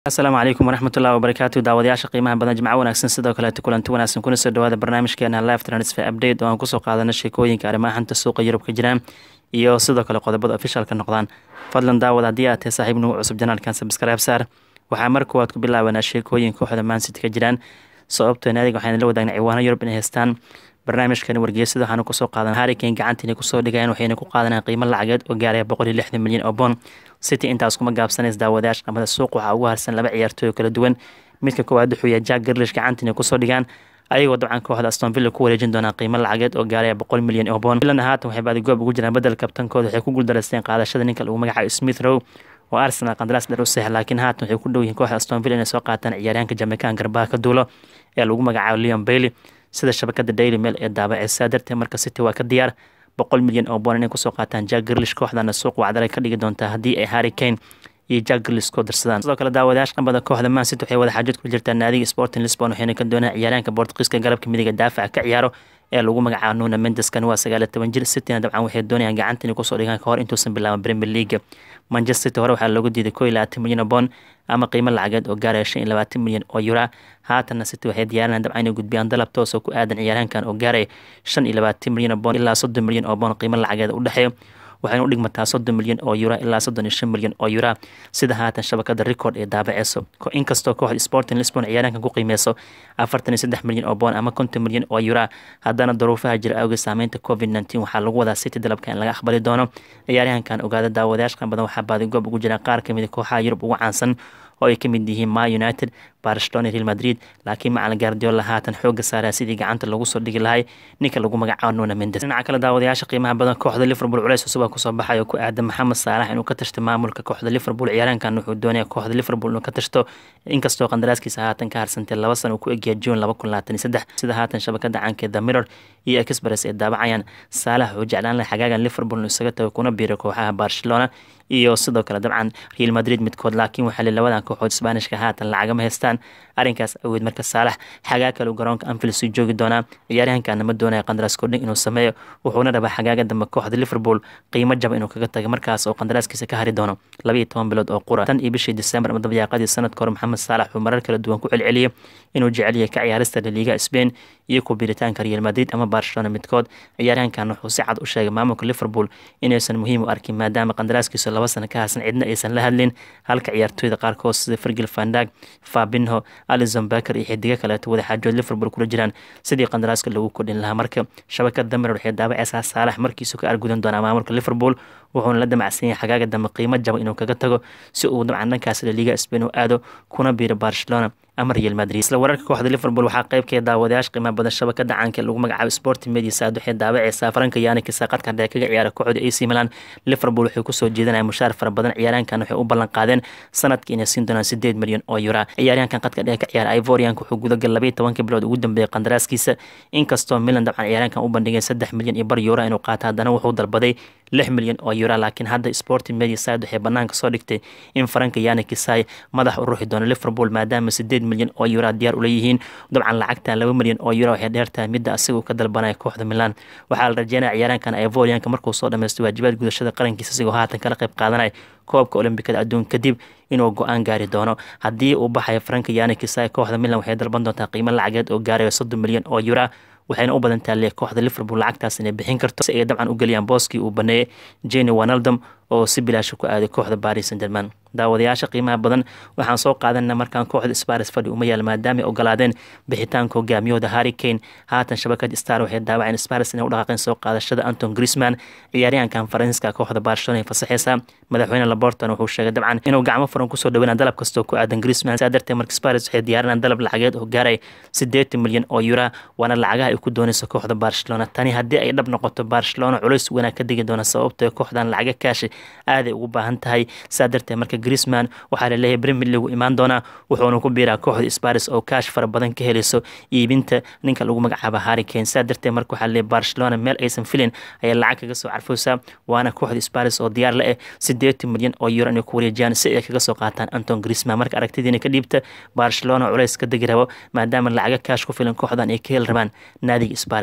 asalaamu calaykum waraxmatullahi wabarakaatu daawadayaasha qiimaha badan jimco wanaagsan sidoo kaleeto kulanti wanaagsan kuna soo dhawaada barnaamijkeena live transfer update oo aan kusoo qaadano sheekooyinka arrimaha xanta suuqa yurub ka jiraan iyo sidoo kale qodobada ofishaalka noqdaan fadlan daawad haddii aad tahay saaxiib nugu cusub janaalkan sabskaraab saar waxaa mar koowaad ku bilaabanaa sheekooyin kooxda mancity ka jiraan sababtoo naadiga waxaan la wadaagna ciwaano yurub inay haystaan barnaamijkan wargeysada waxaanu kusoo qaadan harrikane gacantiina kusoo dhigayaan waxayna ku qaadanaan qiimo lacageed oo gaaraya boqol iyo lixdan milyan oo bond city intaas kuma gaabsanays daawadayaasha qamada suuq waxaa ugu harsan laba ciyaartooy oo kala duwan midka koowaad wuxuu yahay jack garlish gacantiina kusoo dhigaan ayagoo dabcan kooxda aston villa ku wareejin doonaa qiimo lacageed oo gaaraya boqol milyan oo bond villana haatan waxay baadigoob ugu jiraan bedel kabtankooda waxay ku guuldareysteen qaadashada ninka lagu magacaabo smith row oo arsenal qandaraas dheer u seex laakiin haatan waxay ku dhow yihiin kooxda aston villa inay soo qaataan ciyaaryahanka jamaican garbaha ka duulo ee lagu magacaabo leon bailey sida shabakada daily mail ee daabaceysaa darteed marka city waa ka diyaar boqol milyan oo boon inay kusoo qaataan jack garlish kooxdana suuq wacdalay ka dhigi doontaa haddii ay harry kane iyo jack garlish koo darsadaan sidoo kale daawadayaasha qambada kooxda man city waxay wada xaajad ku jirtaa naadiga sporting lisbon waxayna ka doonaan ciyaaraanka bortugiiska galabka midiga daafaca ka ciyaaro ee lagu magacaabo nuna mendeskan waa sagaal iyo toban jir cityna dabcan waxay doonayaan gacanta inay kusoo dhigaan kahor intuusan bilaaban premier league manchester city hore waxaa loogu diiday koo iyo labaatan milyan oo bond ama qiimo lacageed oo gaaraya shan iyo labaatan milyan oo yura haatanna city waxay diyaarinayaan dabcan inay gudbiyaan dalab toos oo ku aadan ciyaaryahankan oo gaaraya shan iyo labaatan milyan oo bond ilaa soddon milyan oo bond qiimo lacageed u dhexeeyo waxayna u dhigmataa soddon milyan oo yura ilaa soddon iyo shan milyan oo yura sida haatan shabakada record ee daabaceyso inkastoo kooxda sporting lisbon ciyaaraankan ku qiimeyso afartan iyo saddex milyan oo boon ama konton milyan oo yura haddana duruufaha jira awgeed saameynta covid nneteen waxaa lagu wadaa city dalabka in laga aqbali doono ciyaaryahankan ogaada daawadayaasha qan badan waxaa baadigoob ugu jiraan qaar kamid a kooxaha yurub ugu caansan oo ay kamid yihiin ma united barcelona real madrid laakiin macalin guardiola haatan xooga saaraa sidii gacanta lagu soo dhigi lahay ninka lagu magacaabo nuna mendes dhinaca kale daawadayaasha qiimaha badan kooxda liverpool culeys cusub kusoo baxay oo ku aadan maxamed saalax inuu ka tashto maamulka kooxda liverpool ciyaaraankan wuxuu doonaya kooxda liverpool inuu ka tashto inkastoo qandaraaskiisa haatan ka harsantay laba sana uu ku egyahay june laba kun labaatan iyo saddex sida haatan shabakada caankeed the mirror iyo express ee daabacayaan saalax wuxuu jeclaan lahay xagaagan liverpool inuu isaga tago kuna biiro kooxaha barcelona iyo sidoo kale dabcan real madrid midkood laakiin waxaa li labadan kooxood sbaanishka haatan lacagama haystaan arrinkaas aweed marka saalax xagaa kale garoonka anfield sii joogi doonaa ciyaaryahankana ma doonaya qandaraas kordhin inuu sameeyo wuxuuna rabaa xagaaga dambe kooxda liverpool qiimo jaba inuu kaga tago markaas oo qandaraaskiisa ka hari doono labaiyo toban bilood oo qura tan iyo bishii december ama dabyaaqadii sanadka hore maxamed saalax wuxuu marar kala duwan ku celceliyay inuu jecel yahay ka ciyaarista laliiga spain iyo ku biiritaanka real madrid ama barcelona midkood ciyaaryahankan wuxuu si cad u sheegay maamulka liverpool inaysan muhiim u arkin maadaama qandaraaskiisa laba sana ka harsan cidna aysan la hadlin halka ciyaartooyda qaarkood sida fergil vandag fabinho alison baker iyo xidigo kaleeto wadaxaajood liverpool kula jiraan sidii qandaraaska lagu kordhin lahaa marka shabakada damer waxay daabaceysaa saalax markiisu ka argudan doonaa maamulka liverpool wuxuuna la damacsan yahay xagaaga dambe qiimo jaba inuu kaga tago si uu dabcan dhankaas laliiga spain u aado kuna biiro barcelona ama real madrid isla wararka kooxda liverpool waxaa qeybkeeda daawadayaasha qiimaha badan shabakada caanka lagu magacaabo sporting media saad waxay daabaceysaa faranka yanikisa qadka dheer kaga ciyaara kooxda ac milan liverpool waxay kusoo jeedanaya mushaar fara badan ciyaaryahankan waxay u ballan qaadeen sanadkii inay siin doonaan sideed milyan oo yura ciyaaryahankan qadka dheer ka ciyaara ivorianka wuxuu gudagal labaiyo tobanka bilood ugu dambeeyay qandaraaskiisa inkastoo milan dabcan ciyaaryahankan u bandhigay saddex milyan iyo bar yura inuu qaato haddana wuxuu dalbaday lix milyan oo yura laakiin hadda sporting media side waxay banaanka soo dhigtay in faranka yani kisai madax u ruuxi doono liverpool maadaama sideed milyan oo yura diyaar ula yihiin dabcan lacagtan laba milyan oo yura waxay dheertahay midda asiguu ka dalbanaya kooxda milan waxaa la rajeynaya ciyaaraankan ivorianka markuu soo dhameystay waajibaad gudashada qarankiisa asigoo haatan kala qayb qaadanaya koobka olombikada adduun kadib inuu go-aan gaari doono haddii uu baxayo faranka yani kisai kooxda milan waxay dalban doontaa qiimo lacageed oo gaarayo soddon milyan oo yura waxayna u badantaa le kooxda liverpool lacagtaas inay bixin karto si ay dabcan u geliyaan booskii uu baneeyey jeni wanaldom oo si bilaasha ku aaday kooxda baris sanderman daawadayaasha qiimaha badan waxaan soo qaadana markaan kooxda sparis fadhi uma yaal maadaama ay ogolaadeen bixitaanka hogaamiyahooda harry kane haatan shabakad star waxay daawaceen sparis inay u dhaqaaqeen soo qaadashada anton grisman ciyaaryahankan faransiiska kooxda barcelona ay fasaxeysa madaxweyne laborton wuxuu sheegay dabcan inuu gacmo furan kusoo dhaweyna dalab kastoo ku aadan grisman saa darteed marka sparis waxay diyaarinaan dalab lacageed oo gaaray siddeetan milyan oo yura waana lacagaha ay ku doonayso kooxda barcelona tani haddii ay dhab noqoto barcelona culays weynaa ka digi doona sababtoo kooxdan lacaga kaashi aaday ugu baahan tahay saa darteed marka grisman waxaa laleeyahay premier league imaan doonaa wuxuuna ku biiraa kooxda sparis oo kaash fara badan ka helayso iibinta ninka lagu magacaabo harry kane saa darteed marka waxaa laleeyahay barcelona meel aysan filin ayaa lacag kaga soo carfoosaa waana kooxda sparis oo diyaar la eh sideetan milyan oo euro inay ku wareejiyaan si ay kaga soo qaataan anton grisman marka aragtidiina ka dhiibta barcelona culays ka degi rabo maadaama lacaga kaash ku filan kooxdan ay ka heli rabaan naadiga sparis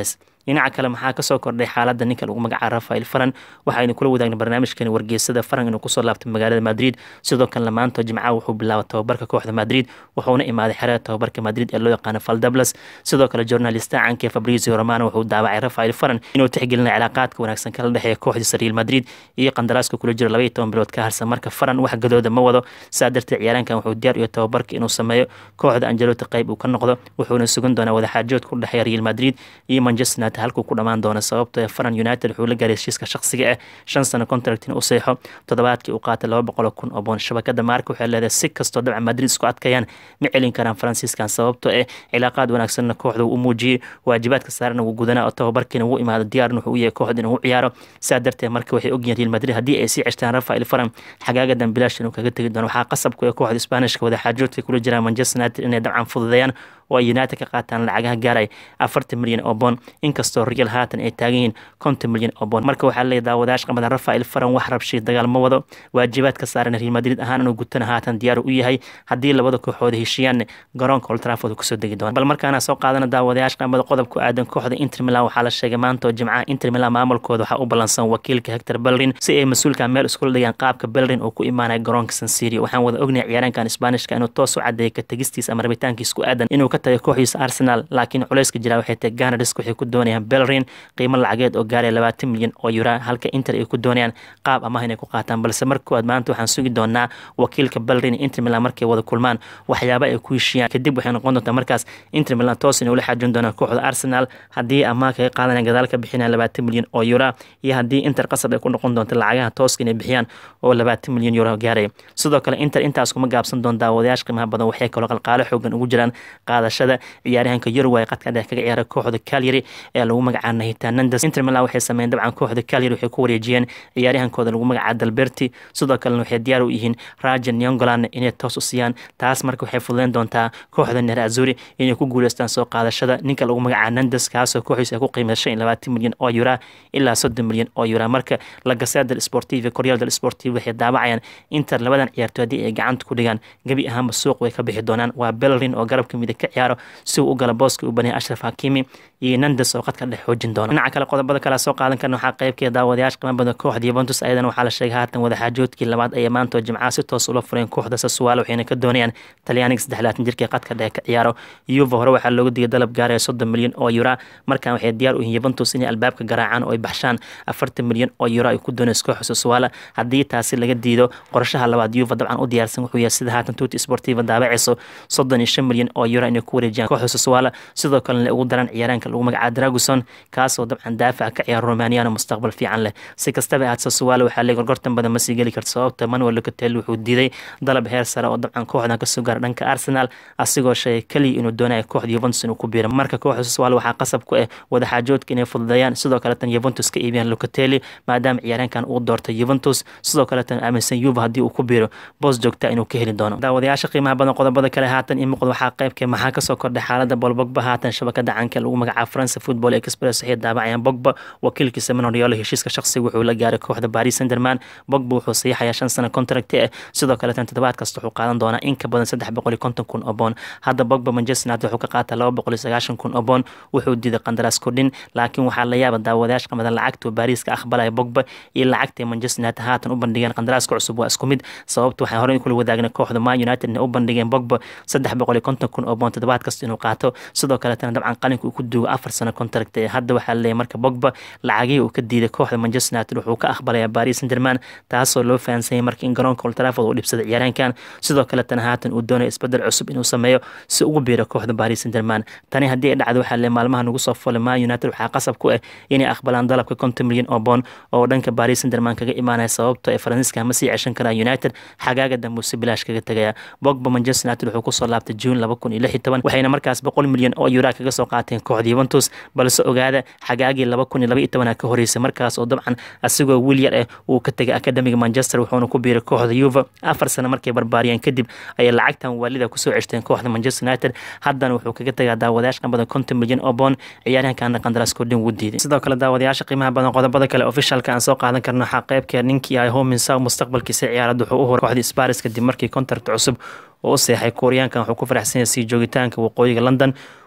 dhinaca kale maxaa kasoo kordhay xaaladda ninka lagu magacaabo rafael faran waxaynu kula wadaagna barnaamijkani wargeysada faran inuu kusoo laabtay magaalada madrid sidoo kalena maanta jimcaha wuxuu bilaabay tababarka kooxda madrid wuxuuna imaaday xerada tababarka madrid ee loo yaqaano faldablas sidoo kale journalista caanka fabrizio romano wuxuu daawacay rafael faran inuu tixgelina cilaaqaadka wanaagsan kala dhexeeya kooxdiisa real madrid iyo qandaraaska kula jiro labaiyo toban bilood ka harsan marka faran wax gadooda ma wado saa darteed ciyaaraankan wuxuu diyaar iyo tababarka inuu sameeyo kooxda angelota qayb uu ka noqdo wuxuuna sugan doonaa wadaxaajood ku dhexeeya real madrid iyo manchester united halkuu ku dhammaan doono sababtoo ee faran united wuxuu la gaaray heshiiska shaqsiga ah shan sano contractin u seexo toddobaadkii uu qaatay laba boqol kun oo boon shabakada maarka waxay leedahay si kastoo dabca madrid isku adkayaan ma celin karaan faransiiskan sababtoo eh cilaaqaad wanaagsanna kooxda uu u muujiyey waajibaadka saarana wuu gudanaa oo tababarkiina wuu imaado diyaarna wuxuu u yahay kooxda inuu u ciyaaro saa darteed marka waxay ogyihiin real madrid haddii ay sii ceshtaan rafael faran xagaagadan bilaash inuu kaga tegi doono waxaa qasabku ee kooxda isbaanishka wadaxaajoodka kula jiraan manchester united inay dabcan fududeeyaan oo ay united ka qaataan lacagaha gaaray afartan milyan oo boon inkastoo real haatan ay taagan yihiin konton milyan oo boon marka waxaa leeyahy daawadayash qamada rafael faran wax rabshay dagaal ma wado waajibaadka saaran real madrid ahaan inuu gutana haatan diyaar u yahay haddii labada kooxood heshiiyaan garoonka old trafford kusoo degi doona bal markaana soo qaadana daawadayash qamada qodob ku aadan kooxda inter milan waxaa la sheegay maanta oo jimcaha inter milan maamulkooda waxaa u ballansan wakiilka hector bellerin si ay mas-uulka meel iskula dhigaan qaabka bellerin uu ku imaanaya garoonka sansirio waxaan wada ognahay ciyaaraankan isbaanishka inuu toos u cadeeyay ka tegistiisa ama rabitaankiisa ku aadan inuu ka tagay kooxdiisa arsenal laakiin culayska jira waxay tahay ganadis waxay ku doonayaan bellerin qiimo lacageed oo gaaraya labaatan milyan oo yura halka inter ay ku doonayaan qaab amaah inay ku qaataan balse marka koowaad maanta waxaan sugi doonaa wakiilka bellerin inter milan markay wada kulmaan waxyaaba ay ku heshiiyaan kadib waxay noqon doontaa markaas inter milan toos inay ula xaajin doonaan kooxda arsenal haddii amaah kaga qaadanayaan gadaal ka bixinayaan labaatan milyan oo yura iyo haddii inter qasab ay ku noqon doonto lacagaha tooska inay bixiyaan oo labaatan milyan yuro gaaraya sidoo kale inter intaas kuma gaabsan doon daawadayaasha qiimaha badan waxay kaloo qalqaalo xoogan ugu jiraan qaadashada ciyaaryahanka Uruguay qadka dhex kaga ciyaara kooxda Cagliari ee lagu magacaabo Nahitan Nandes Inter Milan waxay sameeyeen dabcan kooxda Cagliari waxay ku wareejiyeen ciyaaryahankooda lagu magacaabo Dalberti sidoo kalena waxay diyaar u yihiin Raja Nyongolan inay toos u siiyaan taas marka waxay fududeyn doontaa kooxda Nerazzurri inay ku guuleystaan soo qaadashada ninka lagu magacaabo Nandes kaasoo kooxiisa ay ku qiimeysay 20 milyan oo euro ilaa 30 milyan oo euro marka La Gazzetta dello Sportivo Corriere dello Sportivo waxay daabacayaan Inter labadan ciyaartoy haddii ay gacanta ku dhigaan gebi ahaanba suuq way ka bixi doonaan waa Bellerin oo garabka midig ka ciyaaro si uu u gala booska u banaya Ashraf Hakimi iyo Nandes oo qadka dhex xoojin doona dhinaca kale qodobada kale soo qaadan karna waxaa qaybkeeda daawadayaasha qiimo badan kooxda Juventus ayadana waxaa la sheegay haatan wadaxaajoodkii labaad ay maanta jimcaha si toos ula fureen kooxda Sassuolo waxayna ka doonayaan Talyaaniga saddexlaatan jirka qadka dhex ka ciyaaro Juve hore waxaa loogu digay dalab gaaraya soddon milyan oo euro markan waxay diyaar u yihiin Juventus inay albaabka garaacaan oo ay baxshaan afartan milyan oo euro ay ku doonayso kooxda Sassuolo haddii taasi laga diido qorshaha labaad Juve dabcan u diyaarsan wuxuu yahay sida haatan Tutti Sportiva daabacayso soddon iyo shan milyan oo euro inay ku wareejiyaan kooxda Sassuolo sidoo kalena ugu daran ciyaaraanka lagu magacaabo Draguson kaasoo dabcan daafac ka ciyaara Romaniano mustaqbal fiican leh si kastaba aad Sassuolo waxaa leeyahay gorgortan badan ma sii geli karto sababta Manuel Locatelli wuxuu diiday dalab heer sare oo dabcan kooxdan kasoo gaara dhanka Arsenal asigoo sheegay kaliya inuu doonayo kooxda Juventus inuu ku biiro marka kooxda Sassuolo waxaa qasab ku ah wadaxaajoodka inay fududeeyaan sidoo kale tan Juventus ka iibiyaan Locatelli maadaama ciyaaraankan uu doortay Juventus sidoo kale tan aaminsan Juve haddii uu ku biiro boos joogta inuu ka heli doono daawadayaasha qiimaha badan qodobada kale haatan in muuqda waxaa qaybka maxaa kasoo kordhay xaalada Paul Pogba haatan shabakada caanka lagu magacaabo France Football Express waxay daabacayaan Pogba wakiilkiisa Mino Raiola heshiiska shaqsiga wuxuu la gaaray kooxda Paris Saint-Germain Pogba wuxuu saxiixayaa shan sano contract ah sidoo kale tan toddobaad kasta wuxuu qaadan doonaa in ka badan saddex boqol iyo konton kun oo boon hadda Pogba Manchester United wuxuu ka qaataa laba boqol iyo sagaashan kun oo boon wuxuu diiday qandaraas kordhin laakiin waxaa la yaaba daawadayaasha qamadan lacagta Paris ka aqbalaya Pogba iyo lacagta Manchester United haatan u bandhigeen qandaraaska cusub waa isku mid sababta waxaan horey kula wadaagnay kooxda Man United inay u bandhigeen Pogba saddex boqol iyo konton kun oo boon toddobaad kasta inuu qaato sidoo kale tan dabcan qalinka uu ku duugo afar sano contract ee hadda waxaa la leeyahay marka Pogba lacagihii uu ka diiday kooxda Manchester United wuxuu ka aqbalayaa Paris Saint-Germain taasoo loo fahansan yahay marka in garoonka Old Trafford uu dhibsaday ciyaaraankan sidoo kale tan haatan uu doonayo isbedel cusub inuu sameeyo si ugu biiro kooxda Paris Saint-Germain tani haddii ay dhacdo waxaa le maalmaha nagu soo fulay Man United waxaa qasab ku ah inay aqbalaan dalabka konton milyan oo boon oo dhanka Paris Saint-Germain kaga imaanaya sababtoo ay Faransiiska ma sii ceshan karaan United xagaaga dambe si bilaash kaga tagaya Pogba Manchester United wuxuu kusoo laabtay June laba kun iyo lix iyo toban waxayna markaas boqol milyan oo euro kaga soo qaateen kooxda Juventus balse ogaada xagaagii laba kun iyo laba iyo toban ka horeysay markaas oo dabcan asigoo wiil yar ah uu ka tegay akademiga Manchester wuxuuna ku biiray kooxda Juve afar sano markay barbaariyeen kadib ayay lacagtan waalida kusoo ceshteen kooxda Manchester United haddana wuxuu kaga tagaa daawadayaasha badan konton milyan oo boon ciyaaryahankaana qandaraas kordhin wuu diiday sidoo kale daawadayaasha qiimaha badan qodobada kale officialka aan soo qaadan karno waxaa qaybkeed ninkii ay Hominsa mustaqbalkiisa ciyaarada wuxuu u horay kooxda Spurs kadib markii contract cusub oo u seexay Kooriyaankan wuxuu ku faraxsan yahay sii joogitaanka waqooyiga London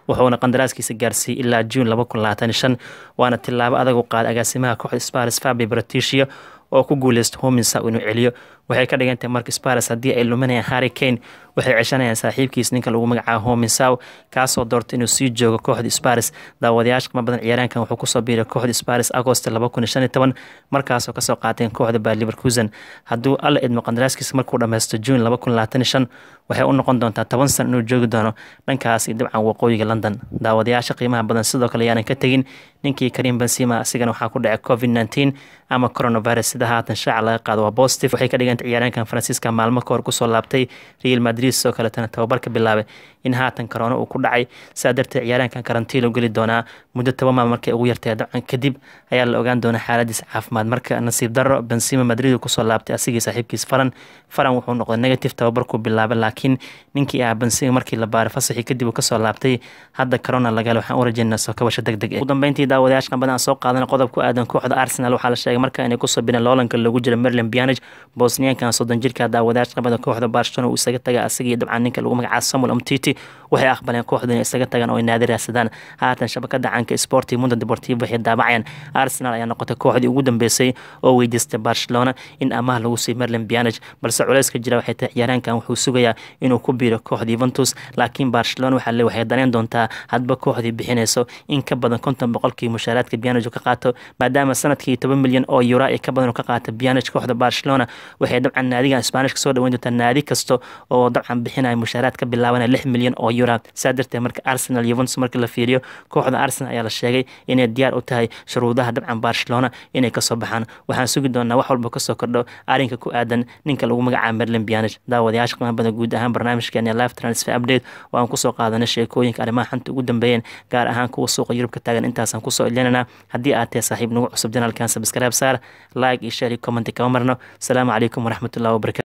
wuxuuna qandaraaskiisa gaarsiiyey ilaa juun laba kun labaatan shan waana tilaabo adag u qaaday agaasimaha kooxda sparis fabi braticia oo ku guuleysta hominsa inuu celiyo waxay ka dhigan tahay mark sparis haddii ay luminayaan harry kane waxay ceshanayaan saaxiibkiis ninka lagu magacaabo hominsaw kaasoo doortay inuu sii joogo kooxda sparis daawadayaasha qima badan ciyaaraankan wuxuu kusoo biiray kooxda sparis agost laba kun shan iyo toban markaasoo kasoo qaateen kooxda baa liverkusen hadduu alla idmo qandaraaskiisa markuu dhammaysto juun laba kun labaatan shan waxay u noqon doontaa toban san inuu joogi doono dhankaas iyo dabcan waqooyiga london daawadayaasha qiimaha badan sidoo kale yaanan ka tegin ninkii karim benzima asigana waxaa ku dhacay covid nneteen ama coronavirus sida haatan shaaca laga qaado waa positive waxay ka dhigantay ciyaaraankan faransiiska maalmo ka hor kusoo laabtay real madrid sidoo kaletana tababarka bilaabay in haatan corona uu ku dhacay saa darteed ciyaaraankan karantiilo geli doonaa muddo toban maal markay ugu yartay dabcan kadib ayaa la ogaan doonaa xaaladiisa caafimaad marka nasiib darro benzima madrid kusoo laabtay asigii saaxiibkiis faran faran wuxuu noqday negative tababarkuu bilaabay laakiin ninkii ah benzima markii la baaray fasaxii kadib uu kasoo laabtay hadda corona lagale waxaan u rajeynaa soo kabasho deg deg ugu dambeyntii daawadayaashkan badan soo qaadana qodob ku aadan kooxda arsenal waxaa la sheegay marka inay kusoo bireen loolanka loogu jira merlin bianage bosniyaankan soddon jirka daawadayaasha qabada kooxda barcelona uu isaga taga asagii dabcan ninka lagu magacaabo samuel umtiti waxay aqbaleen kooxdu inay isaga tagaan oo ay naadi raadsadaan haatan shabakada caanka sporti mundo deportivo waxay daabacayaan arsenal ayaa noqotay kooxdii ugu dambeysay oo weydiistay barcelona in amaah lagu siiy merlin bianage balse culeyska jira waxay tahay ciyaaraankan wuxuu sugayaa inuu ku biiro kooxda yuventus laakiin barcelona waxaa le waxay daneen doontaa hadba kooxdii bixinayso in ka badan konton boqolkii mushaaraadka bianage ka qaato maadaama sanadkii toban milyan oo euro ay ka badan ka qaata bianage kooxda barcelona waxay dabcan naadigan sbaanishka soo dhaweyn doontaa naadi kasta oo dabcan bixinaya mushaaraad ka bilaabanaya lix milyan oo euro saa darteed marka arsenal yuventus marka la fiiriyo kooxda arsenal ayaa la sheegay inay diyaar u tahay shuruudaha dabcan barcelona inay kasoo baxaan waxaan sugi doonaa wax walba kasoo kordho arrinka ku aadan ninka lagu magacaabo merlin bianage daawadayaasha qiimaha badan guud ahaan barnaamijkeena live transfer update oo aan kusoo qaadanay sheekooyinka arrimaha xanta ugu dambeeyeen gaar ahaan kuwa suuqa yurub ka taagan intaasaan kusoo ilinanaa haddii aad tahay saaxiib nagu cusub janaalkan sabskaraab saar like iyo share iyo comment kama marno asalaamu calaykum waraxmatullahi wabarakatu